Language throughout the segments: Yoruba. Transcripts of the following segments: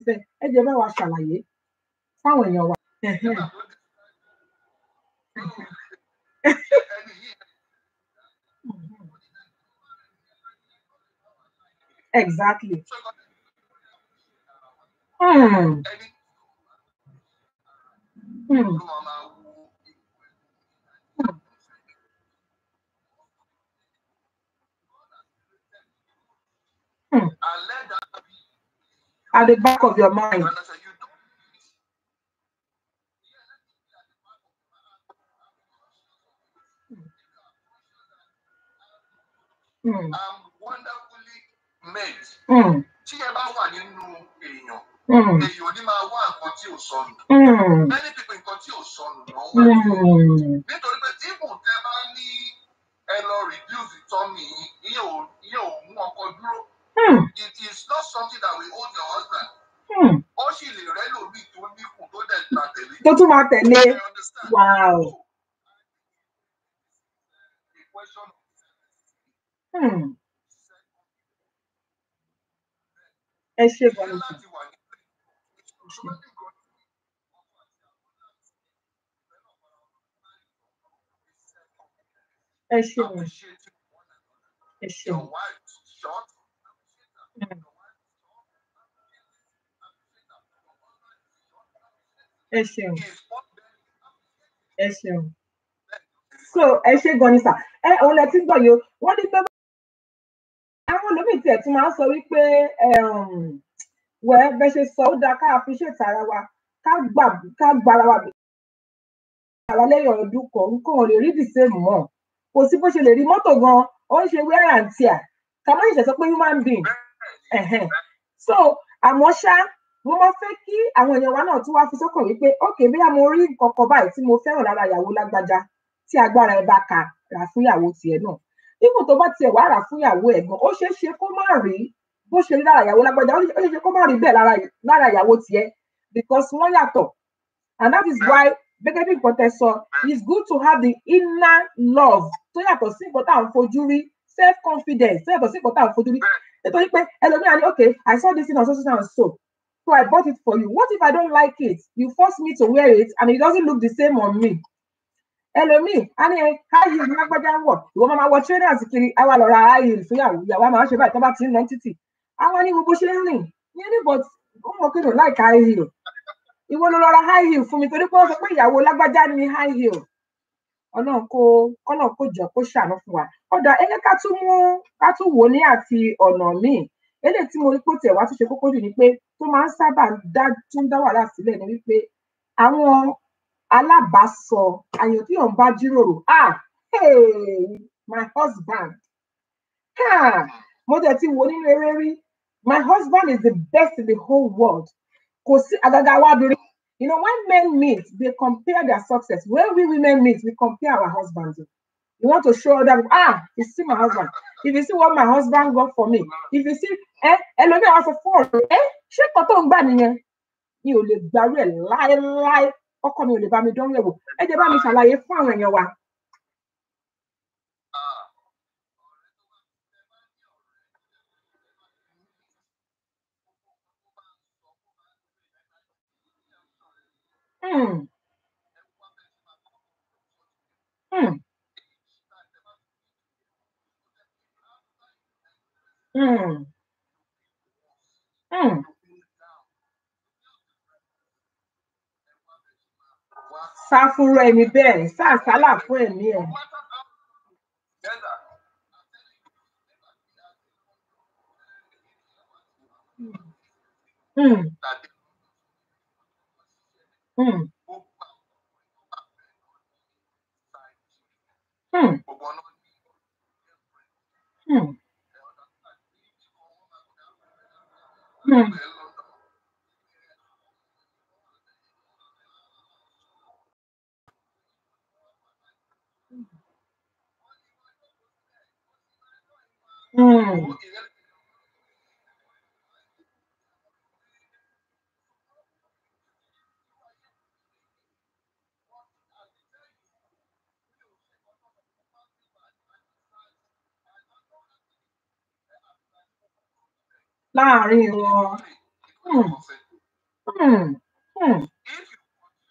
fẹ́ ẹ jẹ́ bá wa ṣàlàyé fáwọn èèyàn wa. Ẹ̀hẹ́n. Exactly. Hmm. Hmm. Hmm. At the back of your mind. Hmm. Hmm. tí ẹ bá wà nínú èèyàn Hmm. èèyàn ò ní máa wá nǹkan tí ò sọnù Hmm. many people nǹkan tí ò sọnù ló ń wá Hmm. nítorí pé even tẹ bá ní ẹ lọ reduce tummy yín ìyẹn ò ìyẹn ò mú ọkọ dúró Hmm. it is not something that will hold your husband Hmm. ó sì lè rẹ́ lòmíì tó níkùn tó dẹ̀ gbà tẹ̀lé tó tún máa tẹ̀lé you understand wow. the question of Hmm. ẹ ṣe ìyẹn gan-an láti wà ní ìṣòro nìkan ẹ ṣeun appreciate ẹ ṣeun your wife short Hmm. ẹ ṣeun is what ẹ ṣeun so ẹ ṣe gan ni sà ẹ òun lẹ ti ń gbọ́ yìí o wọ́n ní pé àwọn olómìn tiẹ̀ tún máa ń sọ wípé um, wẹ bẹ ṣe sọ ó dáa ká appreciate ara wa ká gbà ká gbára wa àwa lẹ́yìn ọdún kan nǹkan ò lè rí the same mọ́ kò sí bó ṣe lè rí mọ́tò gan ó ń ṣe wear and tear ká má ṣẹ̀ṣẹ̀ sọ pé human being ẹ̀hẹ́n. so àmọ́ ṣá mo máa fẹ́ kí àwọn èèyàn wa náà tún wá fi sọ́kàn wípé ok bóyá mo rí nǹkan kan báyìí tí mo fẹ́ràn lára ìyàwó lágbájá tí agbára ẹ bá ka rà fún ìyàwó tiẹ̀ náà ipò tó bá tiẹ̀ wá rà fún ìyàwó ẹ̀ gan ó ṣeé ṣe kó má rí bó ṣe rí lára ìyàwó lágbájá ó ṣeé ṣe kó má rí bẹ́ẹ̀ lára lára ìyàwó tiẹ̀ because wọ́n yàtọ̀ and that is why gẹ́gẹ́ bí nǹkan tẹ́ sọ it's good to have the inner love tó yàtọ̀ sí nǹkan tá à ń fojú rí self confidence tó yàtọ̀ sí nǹkan tá à ń fojú rí nítorí pé ẹlòmíràn ní okay I saw this thing on so so and so so I bought it for you what if I don't like it you force me to wear it and it doesn't look the same on me ẹlòmíì á ní ẹ high heel ní lágbájá ń wọ̀ ìwọ máa ma wọ trainers kiri àwa lọ ra high heel fún ìyàwó ìyàwó á máa ṣe báyìí tó bá ti ń lọ títì àwa ní gbogbo ṣe ń rìn ní ní but ó mọ kí ló like high heel ìwọ ló lọ ra high heel fún mi torí pé ó sọ pé ìyàwó lágbájá ní high heel ọlọ́run kó kọ́nà kó jọ kó ṣàánú fún wa ọ̀dà ẹgbẹ́ ká tún mú ká tún wò ó ní àti ọ̀nà míì eléyìí tí mo rí pé ó tiẹ̀ wá tún ṣe kókó jù ni pé tó máa ń sábà dá tún dá wàhálà sílẹ̀ ni wípé àwọn alábàásọ àyàn tí yóò ń bá jíròrò ah hey, my husband ah mo tẹ̀ ti wò ó nínú eré rí my husband is the best in the whole world kò sí àgàgà wa obìnrin you know when men meet they compare their success when we women meet we compare our husbands you want to show them ah you see my husband if you see what my husband got for me if you see ẹ ẹlòmíì àwọn sọ fún ọ̀rẹ́ ẹ ṣé kan tó ń gbà nìyẹn mi ò lè gbàrú ẹ láéláé ọkọ mi ò lè bá mi dánwò ẹwò ẹ jẹ́ bá mi ṣàlàyé fún àwọn èèyàn wa. Hmm. Hmm. Hmm. Hmm. sá fúnra ẹni bẹ́ẹ̀ sá àsálà fún ẹ̀mí ẹ̀. Hmm. Hmm. Hmm. Hmm. Hmm. Hmm. láàárín wọn. Hmm. Hmm. Hmm. if you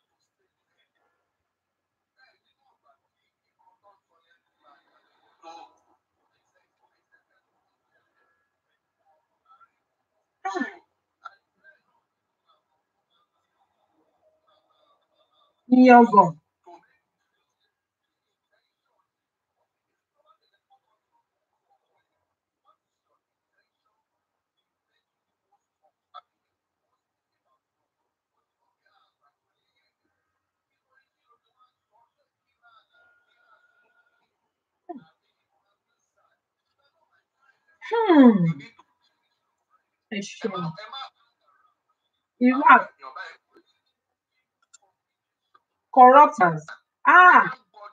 Yangàn. Hmm. you need to Ẹ ẹ ṣeun. má ẹ má Irú àwọn à- èèyàn báyìí corruptors. Ah,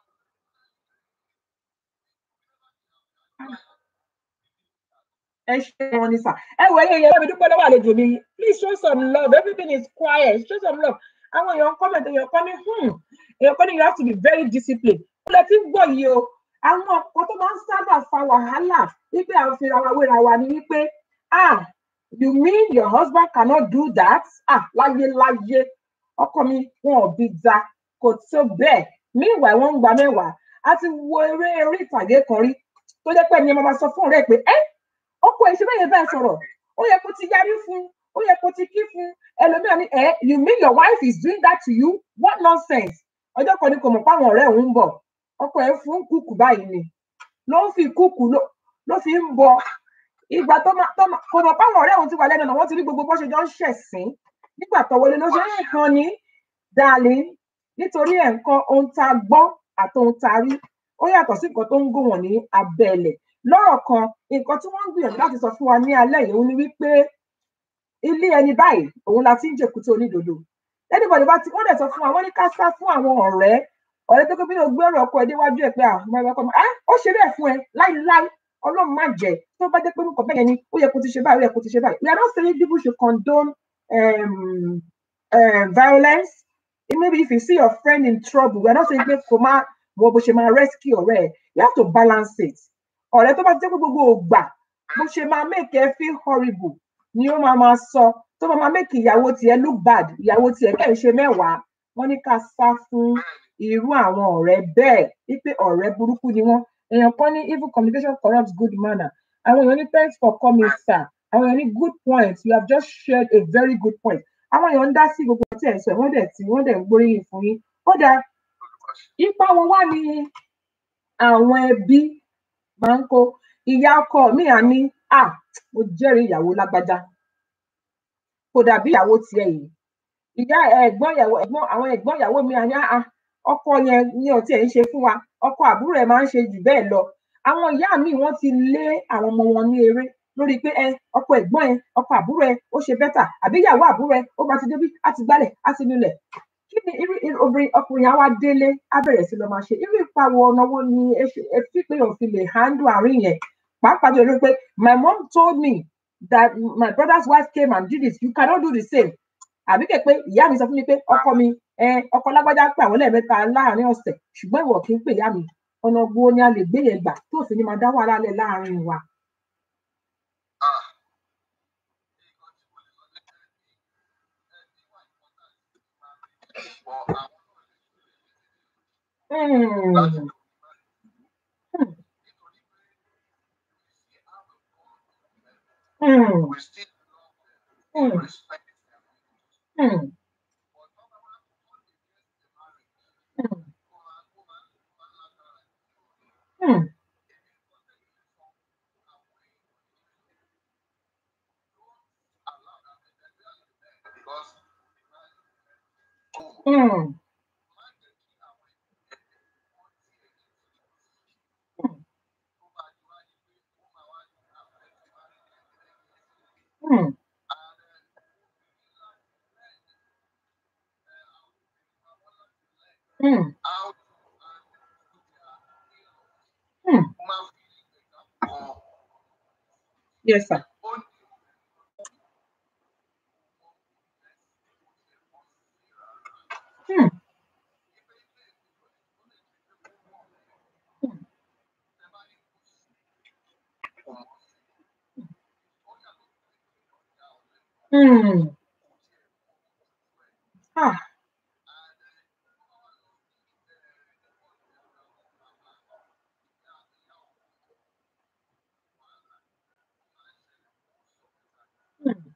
ẹ ṣeun ni sà. Ẹ wọ ẹyẹ yẹn, mi dúpẹ́ lọ́wọ́ àlejò mi. Please show some love. Everything is quiet. Show some love. Àwọn èèyàn comment èèyàn kan ní hmm. Èèyàn kan ní you have to be very disciplined. Ó lẹ ti ń gbọ́ yìí o. Àwọn ọ̀pọ̀ tó máa ń sábà fa wàhálà wípé àwọn fi ra wa wéra wa ni wípé ah you mean your husband cannot do that? Ah láyé láyé ọkọ mi wọn ò bí da kò tó bẹ́ẹ̀. Meanwhile wọ́n ń gba mẹ́wàá. A ti wo eré orí ìtàgé kan rí tó jẹ́ pé ẹni ẹ máa ma sọ fún ọ̀rẹ́ ẹ̀ pé ẹ́ ọkọ ẹ̀ ṣe bẹ́ẹ̀ yẹn bẹ́ẹ̀ sọ̀rọ̀ ó yẹ kó ti yarí fún ó yẹ kó ti kí fún ẹlòmíràn ní ẹ you mean your wife is doing that to you what nonsense ọjọ́ kan ní kò mọ̀ páwọn ọ̀rẹ́ òun ń bọ̀ ọkọ ẹ̀ fún kúkú báyìí ni ló ń fi kúkú ló ló fi ń bọ ìgbà tó máa tó máa kò mọ̀ páwọn ọ̀rẹ́ òun ti wà lẹ́nu ọ̀nà wọ́n ti rí gbogbo bó ṣe jọ ń ṣẹ̀sín nígbà tó wọlé ló ṣe é kan ní darling nítorí ẹ̀ nǹkan ohun tá a gbọ́ àti ohun tá a rí ó yàtọ̀ sí nǹkan tó ń gùn wọ̀n ní abẹ́lẹ̀ lọ́rọ̀ kan nǹkan tí wọ́n ń gbìyànjú láti sọ fún wa ní alẹ́ yìí òun ni wípé ilé ẹni báyìí òun la ti ń jèkúté onídodo anybody bá ti wọ́n dẹ̀ sọ fún wa wọ́n ní ká sá fún àwọn ọ̀rẹ́ ọ̀rẹ́ tó gbé gbé ọ̀rọ̀ ọkọ ẹ̀ déwájú ẹ̀ pé àwọn ẹ̀rọ ọkọ ẹ̀ ó ṣe bẹ́ẹ̀ fún ẹ láíláí ọlọ́run má jẹ́ tó bá jẹ́ pé nǹkan bẹ́ẹ̀ ni ó yẹ kó ti ṣe báyìí ó yẹ kó ti ṣe báyìí we are not saying people should condone um, um, violence maybe if you see your friend in trouble we are not saying pé kò má wọ bó ṣe máa rescue ọ̀rẹ́ ẹ̀ you have to balance it ọ̀rẹ́ tó bá ti jẹ́ pé gbogbo ògbà bó ṣe máa make ẹ feel horrible ni ó máa máa sọ tó máa máa make ìyàwó tiẹ̀ look bad ìyàwó tiẹ̀ kẹ́ ẹ̀ ṣe mẹ́wàá wọ́n ní ká sá fún irú àwọn ọ̀rẹ́ bẹ́ẹ̀ wípé ọ̀rẹ́ burúkú ni wọ́n èèyàn kan ní evil communication corrupts good manner àwọn èèyàn ní thanks for coming sir àwọn èèyàn ní good point you have just shared a very good point àwọn èèyàn ń dá sí gbogbo tí ẹ̀ ń sọ wọ́n dẹ̀ tí wọ́n dẹ̀ ń gbóríyìn fún yín ó dáa ipa wọn wá ní àwọn ẹbí máa ń kó ìyá ọkọ mi à ní à mo jẹ́rìí ìyàwó lágbájá kò dàbí ìyàwó tiẹ̀ yìí ìyá ẹ̀gbọ́n ìyàwó ẹ̀gbọ́n àwọn ẹ̀gbọ́n ìyàwó mi à ní à ọkọ yẹn ní ọtí ẹ̀ ń ṣe fún wa ọkọ àbúrò ẹ̀ máa ń ṣe jù bẹ́ẹ̀ lọ àwọn ìyá mi wọ́n ti lé àwọn ọmọ wọn ní eré lórí pé ẹ ọkọ ẹ̀gbọ́n ẹ ọkọ àbúrò ẹ ó ṣe bẹ́tà àbí ìyàwó àbúrò ẹ ó bá ti débí á ti gbálẹ̀ á ti nulẹ̀ kí ni irú irú obìnrin ọkùnrin àwa délé á bẹ̀rẹ̀ sí lọ máa ṣe irú ipa wo ọ̀nà wo ni ẹ ṣe ẹ fi pé òfin lè handle àárín yẹn pàápàá jọ lórí pé my mom told me that my brother's wife came and did it you cannot do the same àbí kẹ pé ìyá mi sọ fún mi pé ọkọ mi ẹ ọkọ lágbájá pé àwọn lẹ́ẹ̀mẹ́ta láàrin ọ̀sẹ̀ ṣùgbọ́n ìwọ kì í pè ìyá mi ọ̀nà wo ni a lè gbé yẹn gbà tó sì ní máa dá wàhálà lẹ̀ láàrin wa. Ah, but àwọn Hmm. láti Hmm. we still Hmm. respect Hmm. Hmm. Hmm. because Hmm. Hmm. Hmm. how Hmm. máa fi kan Yes, sir. ó ní Hmm. Hmm. Ah, mm,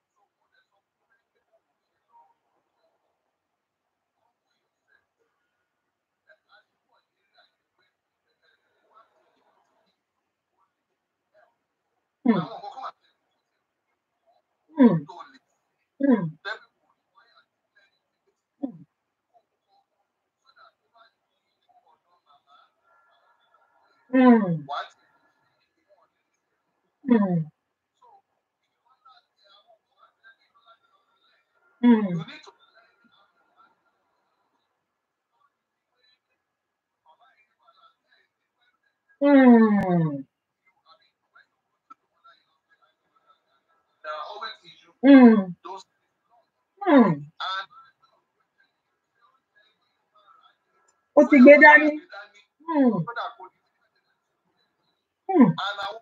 mm, àwọn nǹkan kan wà mm, tó lè mm, tẹ́bí mm, mm, wá tí mm, you mm, need to mm, there are always issues mm, those mm. and ó ti gbé dání. gbé dání Mm, kódà kò ní mm, and àwọn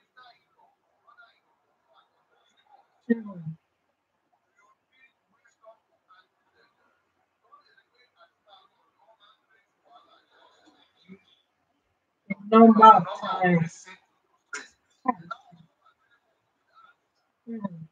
mm. Number of number of times. receipt Mm,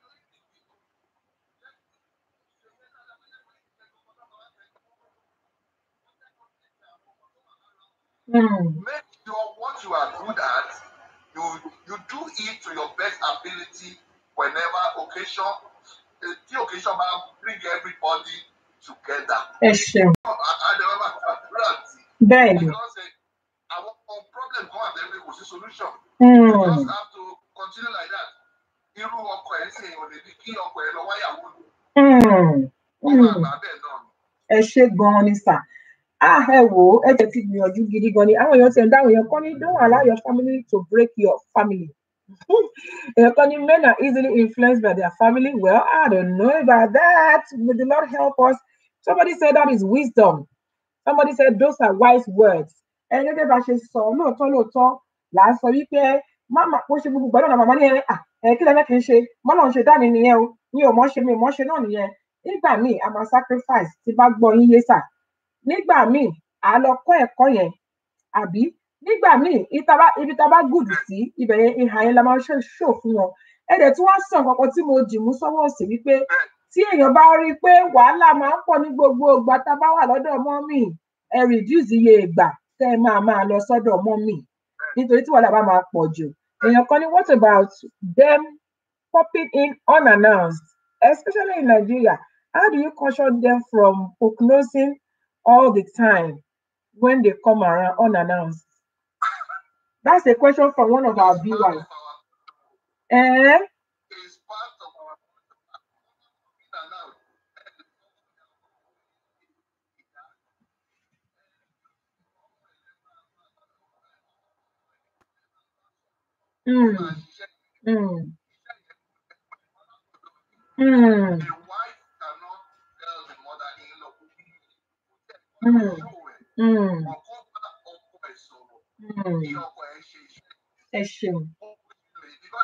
mm, make sure what you are good at you you do it to your best ability whenever occasion eh, tí occasion bá bring everybody together. ẹ ṣeun àdéhùn máa àdúrà tí bẹ́ẹ̀ ni. because eh, àwọn problem kan wà tẹ́lẹ̀ kò sí solution. Mm, you just have to continue like that. irú ọkọ ẹ̀ ń ṣe ìwọ̀n lè ní kí ọkọ ẹ̀ lọ wáyàwó ni. mm, wọ́n máa mm. gbà bẹ́ẹ̀ náà ni. ẹ ṣe gan-an ni sà ah ẹ wò ó ẹ jẹ ti gbìyànjú gidi gan ni àwọn èèyàn ti ẹ̀ ń dáhùn èèyàn kan ní don't allow your family to break your family èèyàn kan ní men are easily influenced by their family well i don't know about that may the lord help us somebody said that is wisdom somebody said those are wise words ẹ gẹ́gẹ́ bá ṣe sọ lóòótọ́ lóòótọ́ là ń sọ wípé máma kó ṣe gbogbo gbọ́dọ̀ náà màmá ní ẹ à ẹ kí lẹ́lẹ́ kì í ṣe mọ́nà ń ṣe dání nìyẹn o mi ò mọ̀ ṣe mi ò mọ̀ ṣe náà nìyẹn nígbà míì a máa sacrifice tí bá gbọ́ yín yé sà nígbà míì à lọ kọ́ ẹ̀kọ́ yẹn àbí nígbà míì ìta bá- ibi tá a bá gùdù sí ibẹ̀ yẹn ìhà yẹn la máa ṣe ṣò fún wọn ẹ dẹ̀ tí wọ́n sàn kankan tí mo dì mú sọ́wọ́ òsì wípé tí èèyàn bá rí i pé wàhálà máa ń pọ̀ ní gbogbo ìgbà tá a bá wà lọ́dọ̀ mọ́mì ẹ reduce iye ìgbà tẹ́ ẹ máa máa lọ sọ́dọ̀ mọ́mì nítorí tí wàhálà bá máa pọ̀ jù èèyàn kan ní what about them popping in unannounced especially in Nigeria how do you caution them from prognosing all the time when they come around unannounced that's a question from one of our It's part viewers. of our Eh? it's part of our in and out. Mm, máa ṣiṣẹ́ mm, mm, The wife cannot tell the mother-in-law. mm, Show ẹ̀. mm, Ọkọ bá ọkọ ẹ̀ sọ̀rọ̀. mm. Kí ọkọ ẹ̀ ṣe iṣẹ́. Ẹ ṣeun. Ó pè é because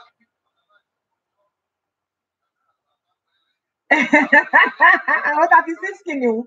àwọn thirty six kìnìún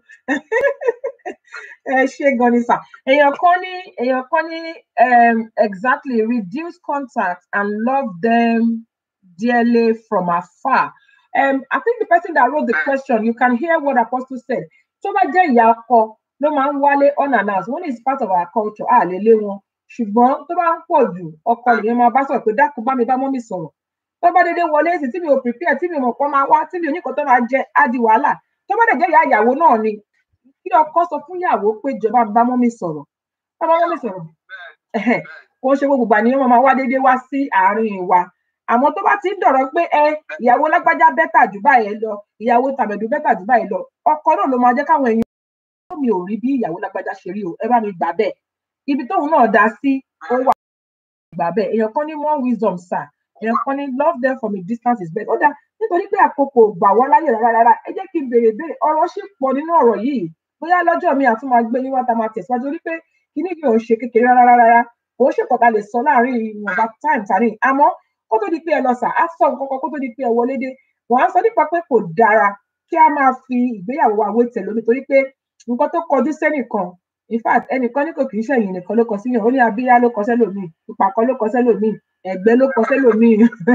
ẹ ṣe gan ni sà èèyàn kan ní èèyàn kan ní um, exactly reduce contact and love them dearly from afar um, I think the person that wrote the question you can hear what apostle said tó bá jẹ́ ìyá ọkọ ló máa ń wálé unannounced one is part of our culture a lè lé wọn ṣùgbọ́n tó bá ń pọ̀ jù ọkọ nìyẹn máa bá sọ̀rọ̀ pé dákun bá mi bá mọ́mì sọ̀rọ̀ tó bá dédé wọlé sí tí mi ò prepare tí mi mọ̀ pé máa wá tí mi ò ní kan tó máa jẹ á di wàhálà tó bá dẹ̀ jẹ́ ìyá ìyàwó náà ni kí ọkọ sọ fún ìyàwó pé jọba bá mọ́mì sọ̀rọ̀ bá bá mọ́mì sọ̀rọ̀ bẹ́ẹ̀ ẹ̀hẹ̀, bẹ́ẹ̀ kò ń ṣe gbogbo ìgbà ni wọ́n máa wá dédé wá sí àárín wa àmọ́ tó bá ti ń dọ̀rọ̀ pé ẹ ìyàwó lágbájá bẹ́tà jù báyẹn lọ ìyàwó tàbẹ̀dù bẹ́tà jù báyẹn lọ ọkọ náà ló máa jẹ́ káwọn èèyàn mi ò rí bí ìyàwó lágbájá ṣe rí o ẹ bá mi gbà bẹ́ẹ̀ ibi tóun náà dá sí ó wà gbà bẹ́ẹ̀ èèyàn kan ní more wisdom sir èèyàn kan ní love them from a distance is better ó dà nítorí pé àkókò ò gbà wọ́n láyè rárá rárá ẹ jẹ́ kí n béèrè béèrè ọ̀rọ̀ ṣì pọ̀ nínú ọ̀rọ̀ yìí bóyá lọ́jọ́ mi àtún máa gbé yín wá tá a máa tẹ̀síwájú torí pé kíní yìí ò ń ṣe kékeré rárá rárá rárá kò ń ṣèkọ̀tà lè sọ láàrin ìwọ̀nba time tàní àmọ́ kó tó di pé ẹ lọ sà á sọ nǹkan kan kó tó di pé ẹ wọlé dé wọ́n á sọ nípa pé kò dára kí a máa fi ìgbéyàwó wa wé tẹ̀lómi torí pé nǹkan tó kọjú sẹ́nìkan in fact ẹnìkan ní kò kì í ṣẹ̀yìn nìkan ló kọ síyàn ó ní abíyá ló kọ sẹ́lòmíì ìpàkọ́ ló kọ sẹ́lòmíì ẹ̀gbẹ́ ló kọ sẹ́lòmíì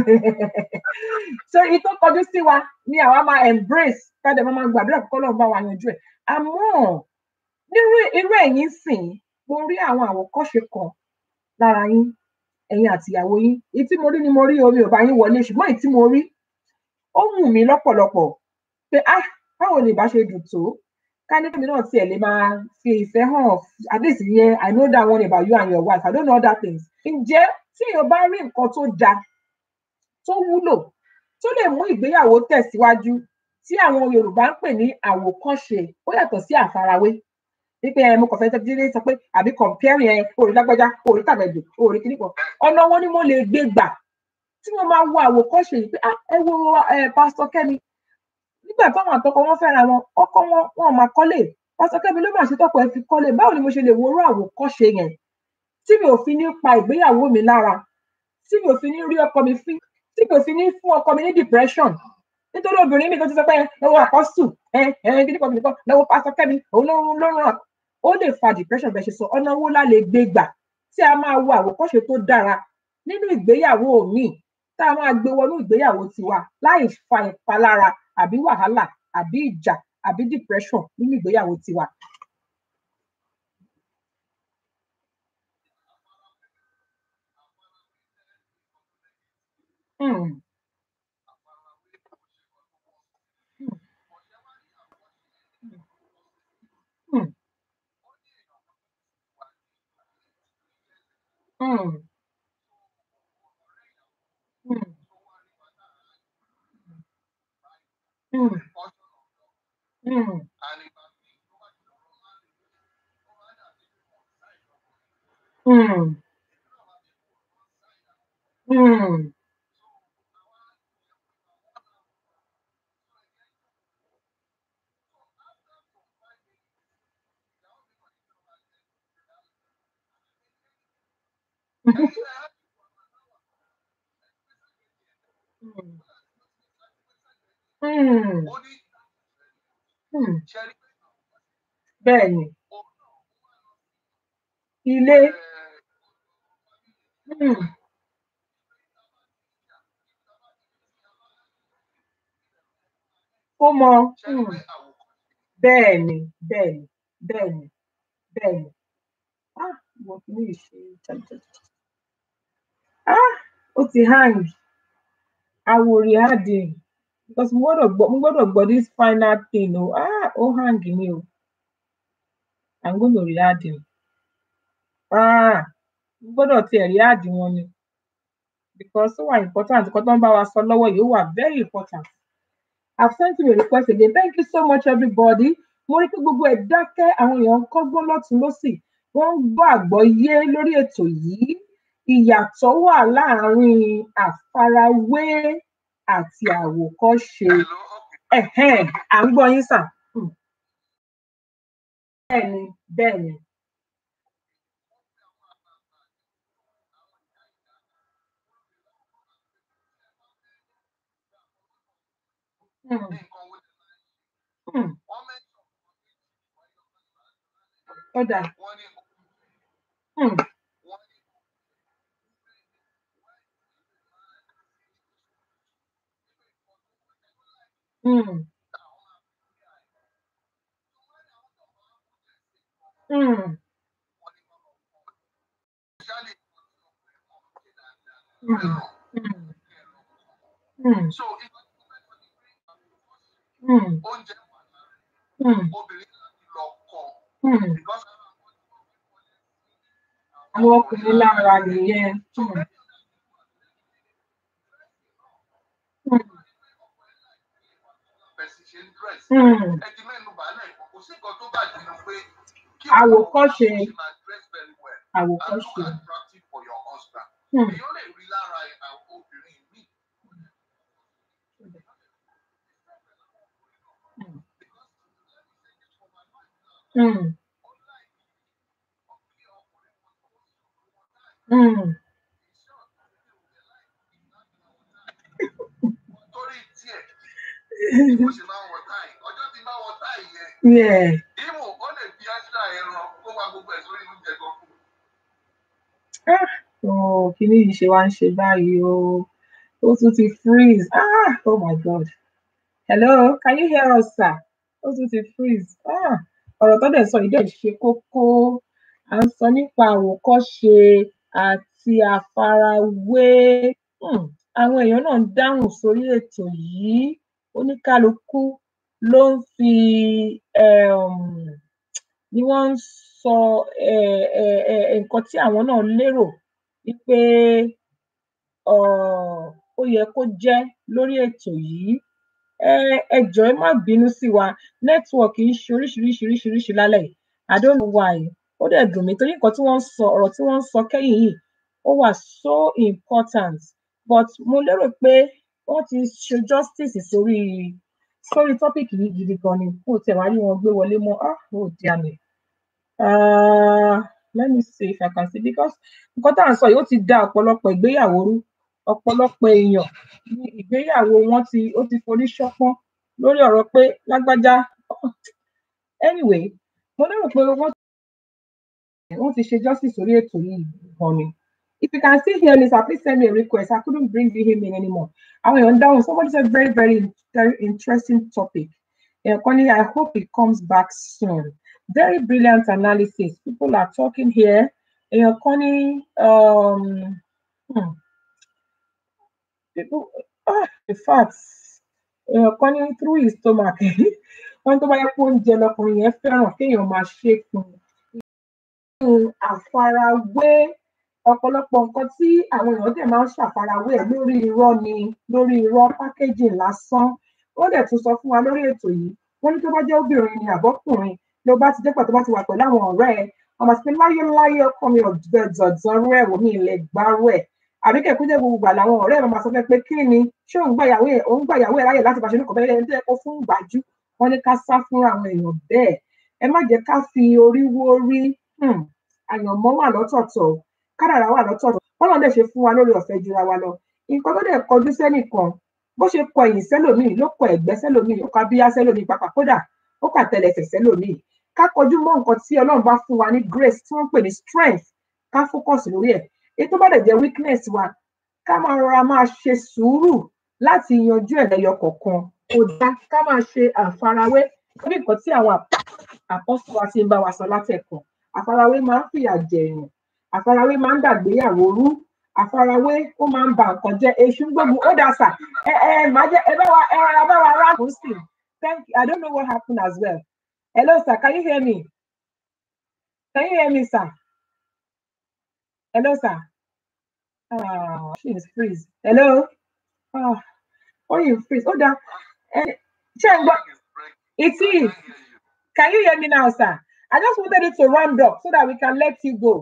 so èyí tó kọjú sí wa ni àwa máa embrace káde máa máa gbàdúrà kó lọ́run bá wa yanjú ẹ̀ àmọ́ nírú irú ẹ̀yin sìn mo rí àwọn àwòkọ́ṣe kan lára yín ẹ̀yin àtìyàwó yín èyí tí mo rí ni mo rí omi ò bá yín wọlé ṣùgbọ́n èyí tí mo rí ó wù mí lọ́pọ̀lọpọ̀ pé ah báwo ni ìbá ṣe dùn tó ká ní kí náà tiẹ̀ lè máa fi ìfẹ́ hàn at least yẹn i know that one about you and your wife i don't know other things ǹjẹ́ tí èèyàn bá rí nǹkan tó da tó wúlò tó lè mú ìgbéyàwó tẹ̀síwájú tí àwọn yorùbá ń pè ní àwòkọ́ṣe ó yàtọ̀ sí àfarawé wípé ẹ mo kàn fẹ́ tẹ́tí sọ pé àbí comparing ẹ orí lágbájá orí tàbẹ̀dù orí kíníkan ọ̀nà wọn ni mo lè gbé gbà tí mo máa wo àwòkọ́ṣe yìí pé ah ẹ wo ẹ pásítọ̀ kẹ́mi nígbà táwọn àtọkọ wọn fẹ́ra wọn ọkọ wọn wọn máa kọ́lé pásítọ̀ kẹ́mi ló máa ṣe tọkọ ẹ fi kọ́lé báwo ni mo ṣe lè wo orú àwòkọ́ṣe yẹn tí mi ò fi ní pa ìgbéyàwó mi lára tí mi ò fi ní rí ọkọ mi fín tí mi ò fi ní fún ọkọ mi ní depression nítorí obìnrin mi tó ti sọ pé lọ́wọ́ àkọ́sù ẹ ẹ kíníkan kíníkan lọ́wọ́ pásítọ̀ kẹ́mi òun ló ló ràn ó lè fa depression bẹ́ẹ̀ ṣe sọ ọ̀nà wo la lè gbé gbà tí a máa wo àwòkọ́ṣe tó dára nínú ìgbéyàwó míì tá a máa gbé wọnú ìgbéyàwó tiwa láì fa ìpalára àbí wàhálà àbí ìjà àbí depression nínú ìgbéyàwó tiwa. Hmm. Hmm. Hmm. Hmm. Hmm. Hmm. Hmm. Hmm. Hmm. Hmm. Hmm. bẹ́ẹ̀ ni ilé hmm. ó mọ hmm. bẹ́ẹ̀ ni bẹ́ẹ̀ ni bẹ́ẹ̀ ni bẹ́ẹ̀ ni ah mo fi ní ìṣe jàjàjà ah ó ti hang àwòrì àdè because mo gbọ́dọ̀ gbọ́ mo gbọ́dọ̀ gbọ́ this final thing o ah ó hang ni o i'm gonna re-add him ah mo gbọ́dọ̀ tiẹ̀ re-add wọn ni because ó wà important nǹkan tó ń bá wa sọ lọ́wọ́ yìí ó wà very important i've sent you a request again thank you so much everybody mo rí pé gbogbo ẹ̀ dákẹ́ àwọn èèyàn ń kọ́gbọ́n lọ́tún lọ́sì wọ́n ń gbọ́ àgbọ́yé lórí ètò yìí ìyàtọ̀ wà láàárín àfarawé àti àwòkọ́ṣe ẹ̀hẹ́n à ń gbọ́ yín sà Hmm. bẹ́ẹ̀ ni bẹ́ẹ̀ ni Hmm. Hmm. ó dà Hmm. Hmm. Hmm. Hmm. Hmm. Hmm. Hmm. Hmm. Hmm. àwọn ọkùnrin lára nìyẹn Hmm. Hmm. Hmm. àwòkọ́ṣe àwòkọ́ṣe Hmm. Hmm. Hmm. torí díẹ̀ bó ṣe máa ń wọ táì Yeah. ìmù ó lè fi ẹ́sà ẹran kó wá gbogbo ẹ̀ sórí oúnjẹ gan fún un. Ah, oh, kíní yìí ṣe wá ń ṣe báyìí o. Ó tún ti freeze. Ah, oh my God. Hello, can you hear us, sir? Ó tún ti freeze. Ah, ọ̀rọ̀ tó dẹ̀ sọ yìí dẹ̀ ṣe kókó. À ń sọ nípa àwòkọ́ṣe àti àfarawé. Hmm, Àwọn èèyàn náà ń dáhùn sórí ètò yìí. Oníkálukú ló ń fi um, ni wọ́n ń sọ eh, eh, eh, nǹkan tí àwọn náà lérò wípé um, ó yẹ kó jẹ́ lórí ètò yìí. Ẹ ẹ jọ̀ọ́ ẹ má bínú sí wa nẹ́tíwọ̀kì ń ṣe oríṣiríṣiríṣiríṣi lálẹ́ yìí. I don't know why. Ó dẹ̀ dùn mí torí nǹkan tí wọ́n ń sọ ọ̀rọ̀ tí wọ́n ń sọ kẹ́yìn yìí ó wà so important but mo lérò pé wọ́n ti ṣe justice sórí sórí topic yìí gidi gan ni. Mo tiẹ̀ wá rí wọn gbé wọlé mọ́. Ah, oh dear me. Uh, let me see if I can see because nǹkan tá à ń sọ yìí ó ti da ọ̀pọ̀lọpọ̀ ìgbéyàwó rú ọ̀pọ̀lọpọ̀ èèyàn ní ìgbéyàwó wọn ti ó ti forí ṣánpọ́n lórí ọ̀rọ̀ pé lágbájá anyway mo lérò pé wọ́n wọ́n ti ṣe justice sórí ètò yìí gan ni. If you can still hear me, sir, please send me a request. I couldn't bring him in anymore. Àwọn èèyàn ń dáhùn. Somebody said very very very interesting topic. Èèyàn kan ní I hope he comes back soon. Very brilliant analysis. People are talking here. Èèyàn kan ní um, hmm, people ah, in fact èèyàn kan ní through his stomach wọ́n tó bá yẹ kó oúnjẹ lọkùnrin yẹn fẹ́ràn kéèyàn máa ṣe é fún un nínú àfarawé ọ̀pọ̀lọpọ̀ nǹkan tí àwọn èèyàn dẹ̀ máa ń ṣàfarawé ẹ̀ lórí irọ́ ni lórí irọ́ packaging lásán wọ́n dẹ̀ tún sọ fún wa lórí ètò yìí wọ́n ní tó bá jẹ́ obìnrin ni àbọ́kùnrin ló bá ti dẹ́pọ̀ tó bá ti wà pẹ̀lú àwọn ọ̀rẹ́ ẹ̀ ọmọ sí pé láyé láyé ọkọ mi ọ̀dọ̀ dọ̀dọ̀ rú ẹ̀ wò mí ilẹ̀ gbárù ẹ̀ àbí kẹ̀kú jẹ́ gbogbo ìgbà làwọn ọ̀rẹ́ ẹ̀ máa sọ fẹ́ pé kí ni ṣé òun gbàyàwó ẹ̀ òun gbàyàwó ẹ̀ láyè láti bá ṣe ní kọ̀ọ̀bẹ́ ẹni tó yẹ kó fún ìgbàjú wọn ní ká sá fúnra àwọn èèyàn bẹ́ẹ̀ ẹ má jẹ́ ká fi orí wó rí um, àyànmọ́ wà lọ́tọ̀ọ̀tọ̀ kádàrá wà lọ́tọ̀ọ̀tọ̀ bọ́lá dẹ̀ ṣe fún wa lórí ọ̀fẹ́ jura wa lọ nǹkan tó dẹ̀ kọjú sẹ́nìkan bó ṣe kọ ẹ̀yìn sẹ́lòmíì ló kọ ẹ̀gbẹ́ sẹ́lòmíì ó kọ abíyá sẹ́lòmíì pàpà kódà ó kà tẹlẹsẹ̀ sẹ́lòmíì ká kọjú mọ́ nǹkan tí ọlọ́run bá fún wa ní grace tí wọ́n ń pè ní strength ká focus lórí ẹ̀ èyí tó bá dẹ̀ jẹ́ weakness wa ká máa rọra máa ṣe sùúrù láti yanjú ẹ̀ lẹ́yọ kọ̀ọ̀kan kò dá ká máa ṣe àfarawé lórí nǹkan tí àwọn àpọ́sù wa ti ń bá wa sọ látẹ̀kọ̀ àfarawé máa ń fìyà jẹ èèyàn àfarawé máa ń dàgbéyàwó rú àfarawé ó máa ń ba nǹkan jẹ́ èṣù ń gbógun ó dà sà ẹ ẹ máa jẹ ẹ bá wa ẹ rárá bá wa ráàpù sí thank you i don't know what happened as well hello sir can you hear me can you hear me sir hello sir ah she is freeze hello ah oh you freeze ó dà ẹ ṣé ń gbọ́ it is can you hear me now sir i just wanted it to round up so that we can let you go.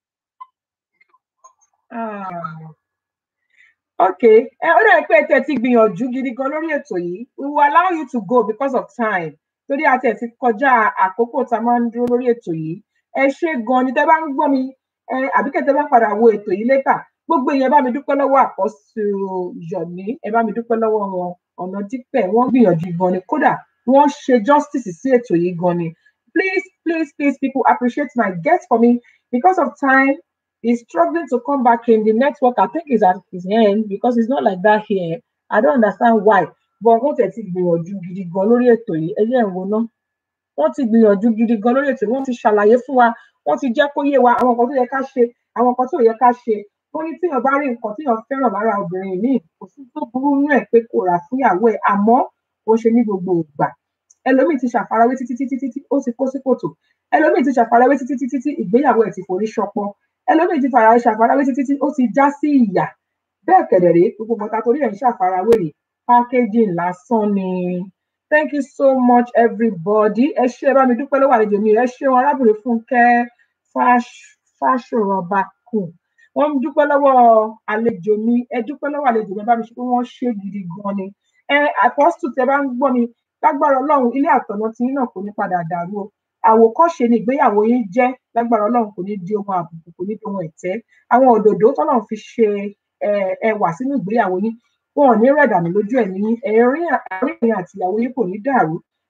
Ah. Okay. Ẹ ó dàbí pé ẹ tẹ̀ ti gbìyànjú gidi gan lórí ètò yìí. We will allow you to go because of time. Torí a tẹ̀ ti kọjá àkókò tá a máa ń dúró lórí ètò yìí. Ẹ ṣé gan ni tẹ́ bá ń gbọ́ mi ẹ àbí kẹ́ tẹ́ bá padà wo ètò yìí létà. Gbogbo èèyàn bá mi dúpẹ́ lọ́wọ́ àpọ́sù Yọ̀mí. Ẹ bá mi dúpẹ́ lọ́wọ́ wọn. Ọ̀nà dípẹ̀ wọ́n gbìyànjú gan ni. Kódà wọ́n ṣe justice sí ètò yìí gan ni. Please, please, please, people appreciate my guest for me because of time. He's struggling to come back in. The network, I think, is at his end because it's not like that here. I don't understand why. But wọ́n tẹ̀ ti gbìyànjú gidi gan lórí ètò yìí. Ẹ jẹ́ ìwọ náà. Wọ́n ti gbìyànjú gidi gan lórí ètò yìí. Wọ́n ti ṣàlàyé fún wa. Wọ́n ti jẹ́ kó yé wa àwọn nǹkan tó yẹ ká ṣe, àwọn nǹkan tí ò yẹ ká ṣe. Wọ́n ní tíyàn bá rí nǹkan tíyàn fẹ́ràn lára obìnrin míì, kò sí tó burú nínú ẹ̀ pé kò rà fún ìyàwó ẹ̀. Àmọ́ kò ń ṣe ní gbogbo ìgbà. Ẹlòmíì ti ṣàfarawé títí títí títí ó ti kó sí kòtò. Ẹlòmíì ti ṣàfarawé títí títí títí ìgbéyàwó ẹ̀ ti forí ṣọpọ́n ẹlòmíì ti fara ṣàfarawé títí tí ó ti já sí ìyà bẹ́ẹ̀ kẹ̀dẹ̀rẹ́ gbogbo nǹkan torí ẹ̀ ń ṣàfarawé rè packaging lásán ni thank you so much everybody ẹ ṣé ẹ bá mi dúpẹ́ lọ́wọ́ àlejò mi ẹ ṣeun arábìnrin fúnkẹ́ fáṣọrọba kù wọ́n ń dúpẹ́ lọ́wọ́ àlejò mi ẹ dúpẹ́ lọ́wọ́ àlejò mi ẹ bá mi ṣe pé wọ́n ṣe gidi gan ni ẹ àpọ́sù tẹ bá ń gbọ́ mi lágbára ọlọ́run ilé àtọ̀nà tí yín náà kò ní padà dàrú o àwòkọ́ṣe ni ìgbéyàwó yín jẹ́ lágbára ọlọ́run kò ní di ohun àbùkù kò ní di ohun ẹ̀tẹ́ àwọn òdòdó tọ́lọ́run fi ṣe ẹwà sínú ìgbéyàwó yín wọn ò ní rẹ̀dànù lójú ẹ̀mí yín ẹ̀rín àárín ẹ̀yin àti ìyàwó yín kò ní dàrú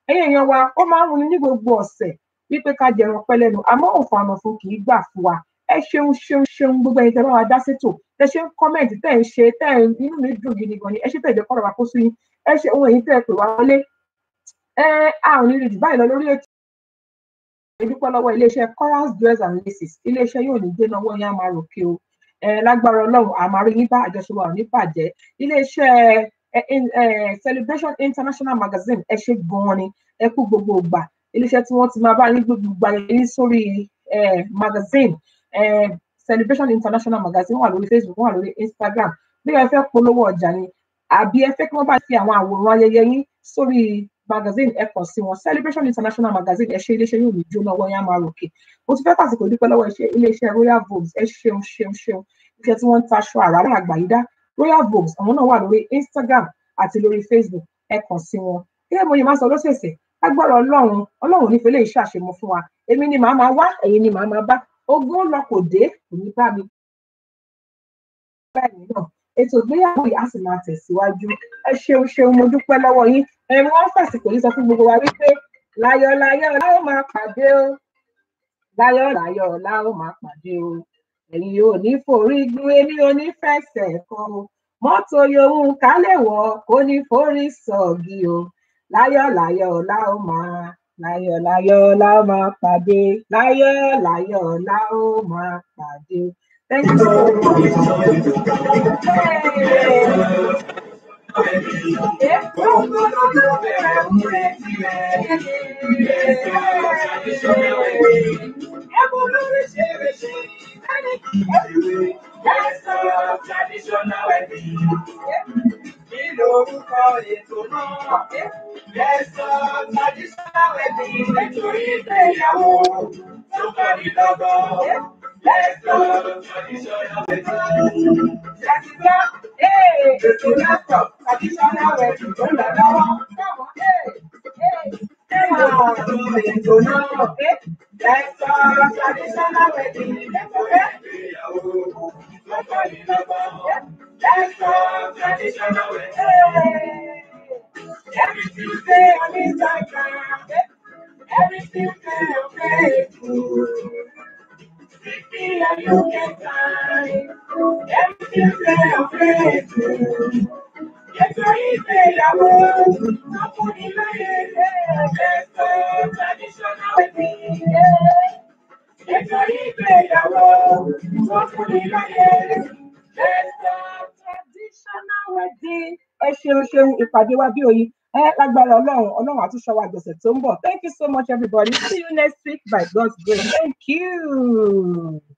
ẹ̀yin èèyàn wa ó máa ń runi ní gbogbo ọ̀sẹ̀ wípé ká jẹran pẹ́ lẹ́nu àmọ́ òfò àmọ̀fún kì í gbà fún wa ẹ ṣeun ṣeun ṣeun gbogbo ẹ̀yin tẹ́ bá wa dá sétò tẹ ṣe ń kọ́mẹ̀ntì tẹ́ ń ṣe tẹ́ ń inú mi dùn gidi gan ni ẹ ṣe tẹ́ ìjẹ́ kọ́ra wa kó sí yín ẹ ṣe ohun èyí tẹ́ ẹ pè wá wọlé ẹ a ò ní rí jù báyìí lọ lórí ètò ìdúpẹ́ lọ́wọ́ iléeṣẹ́ chorus dress and laces iléeṣẹ́ yóò ní gbé náwó yẹn á máa ròkè o ẹ lágbára ọlọ́run àmàrí yín bá àjọṣepọ̀ àwọn oníbàjẹ́ iléeṣẹ́ celebration international magazine ẹ ṣe gan-an ni ẹ kú gbogbo ìgbà iléeṣẹ́ tí wọ́n ti máa bá yín gbogbo ìgbà yẹn sórí magazine celebration international magazine wà lórí facebook wà lórí instagram bí ẹ fẹ́ polówó ọjà ni àbí ẹ fẹ́ kí wọ́n bá fi àwọn àwòrán ayẹyẹ yín sórí magazine ẹ kàn sí wọn celebration international magazine ẹ ṣe iléeṣẹ́ yóò ní jóná ọwọ́ yẹn á máa ròkè mo ti fẹ́ pàṣípò dúpẹ́ lọ́wọ́ iléeṣẹ́ royal vogues ẹ ṣeun ṣeun ṣeun iṣẹ́ tí wọ́n ń taṣọ àràrà àgbàyídá royal vogues àwọn náà wà lórí instagram àti lórí facebook ẹ kàn sí wọn gẹ́gẹ́ bó ṣe máa sọ lọ́sẹ̀ẹ̀sẹ̀ agbára ọlọ́run ọlọ́run nífẹ̀ẹ́ lè ṣàṣemọ fún wa èmi ni màá máa wá ẹ̀yin ni màá máa bá ogún lọ kò dé kò ní bá mi báyìí náà ètò ìgbéyàwó yìí á sì máa tẹ̀síwájú ẹ ṣeun ṣeun mo dúpẹ́ lọ́wọ́ yín ẹ̀rù wọn fàsìkò yìí sọ fún gbogbo wa wípé láyọ̀ láyọ̀ la ó máa pàdé o láyọ̀ láyọ̀ la ó máa pàdé o ẹ̀yin ò ní forí gbé èmi ò ní fẹsẹ̀ kan o mọ́tò yòówù ká lè wọ̀ kó ní forí sọ̀gì o láyọ̀ láyọ̀ la ó máa láyọ̀ láyọ̀ la ó máa pàdé láyọ̀ láyọ̀ la ó máa pàdé o. Thank you so lórúkọ ètò náà. Lẹ́sọ̀ traditional wedding nítorí ìgbéyàwó tó kọ́ ní lọ́gọ́. Lẹ́sọ̀ traditional wedding. Ṣàtìgbọ́, ètò lẹ́sọ̀ traditional wedding tó lọ lọ́wọ́. Ètò náà, lẹ́sọ̀ traditional wedding nítorí ìgbéyàwó tó kọ́ ní lọ́gọ́. Lẹ́sọ̀ traditional wedding. Every Tuesday on Instagram. Every Tuesday on Facebook. Fifty and you can time. Every Tuesday on Facebook. Get your ìgbéyàwó. Ọkùnrin láyé lé. Ẹ̀sọ́ traditional wedding. Get your ìgbéyàwó. Ọkùnrin láyé lé. Ẹ̀sọ́ traditional wedding ẹ ṣeun ṣeun ìpàdé wa bí oyin ẹ lágbára ọlọrun ọlọrun àtúnṣe wa àjọṣe tó ń bọ thank you so much everybody see you next week by god's grace thank you.